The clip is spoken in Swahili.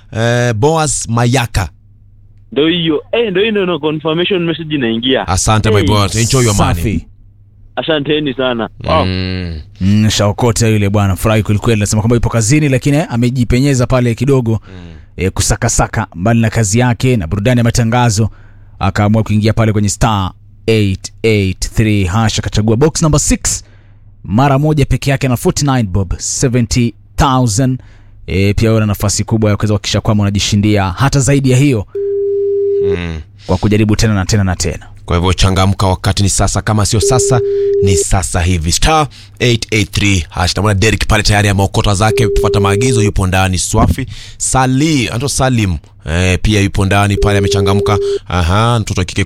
eh, Boas Mayaka. Ndio hiyo. Eh, ndio hiyo ndio confirmation message inaingia. Asante my Hey, boy, enjoy your money. Safi. Asanteni sana. Wow. Mm. Mm, shaokota yule bwana furahi kwelikweli nasema kwamba yupo kazini lakini eh, amejipenyeza pale kidogo eh, kusakasaka mbali na kazi yake na burudani ya matangazo akaamua kuingia pale kwenye star 883 hash akachagua box number 6 mara moja peke yake na 49 bob 70000 e, pia una nafasi kubwa ya kuweza kuhakikisha kwamba unajishindia hata zaidi ya hiyo Mm. kwa kujaribu tena na tena na tena Kwa hivyo changamka, wakati ni sasa. Kama sio sasa, ni sasa hivi. Star 883 hash. Namwona Derek pale tayari ameokota zake, kufuata maagizo, yupo ndani. Swafi Sali anaitwa Salim eh, pia yupo ndani pale, amechangamka. Aha, mtoto wa kike